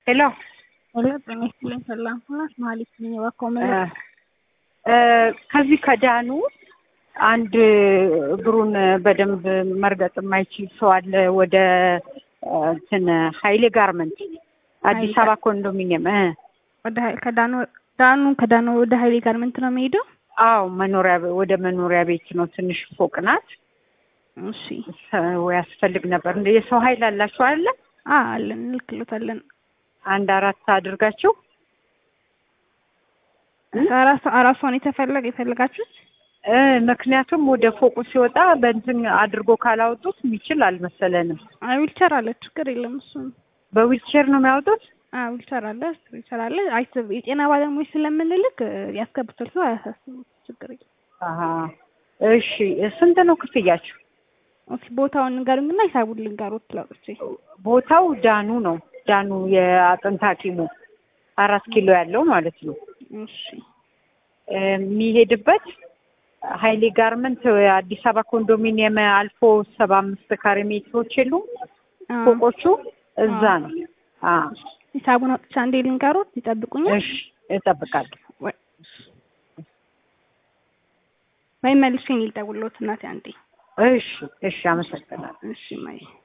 ሄሎ ሄሎ ጤና ይስጥልኝ ሰላም ሁናት መሀሌት ነኝ እባክዎ ምን ከዚህ ከዳኑ አንድ እግሩን በደንብ መርገጥ የማይችል ሰው አለ። ወደ እንትን ሀይሌ ጋርመንት አዲስ አበባ ኮንዶሚኒየም እ ወደ ሀይ- ከዳኑ ዳኑ ከዳኑ ወደ ሀይሌ ጋርመንት ነው የሚሄደው? አዎ መኖሪያ ቤ- ወደ መኖሪያ ቤት ነው። ትንሽ ፎቅ ናት። እሺ ሰው ያስፈልግ ነበር። እንደ የሰው ኃይል አላችሁ አይደለ? አ አለን እንልክሎታለን። አንድ አራት አድርጋችሁ አራሷ አራሷን የተፈለገ የፈለጋችሁት እ ምክንያቱም ወደ ፎቁ ሲወጣ በእንትን አድርጎ ካላወጡት የሚችል አልመሰለንም። አይ ዊልቸር አለ ችግር የለም እሱን በዊልቼር ነው የሚያወጡት። አ ዊልቸር አለ ዊልቸር አለ አይስብ የጤና ባለሙያዎች ስለምንልክ ያስገብቷል ሰው አያሳስቡት ችግር የለም። አሀ እሺ ስንት ነው ክፍያችሁ? ኦኬ ቦታውን ንገሩኝና ሂሳቡን ልንገሮት ላውጥቼ ቦታው ዳኑ ነው። ዳኑ የአጥንት ሐኪሙ አራት ኪሎ ያለው ማለት ነው። እሺ የሚሄድበት ሀይሌ ጋርመንት አዲስ አበባ ኮንዶሚኒየም አልፎ ሰባ አምስት ካሬ ሜትሮች የሉም አ ፎቆቹ እዛ ነው። አ ሂሳቡን አውጥቼ አንዴ ልንገሮት ይጠብቁኛል እሺ እጠብቃለሁ። ወይ ወይም መልሼ ልደውልልዎት እናቴ አንዴ እሺ እሺ አመሰግናለሁ። እሺ ማይ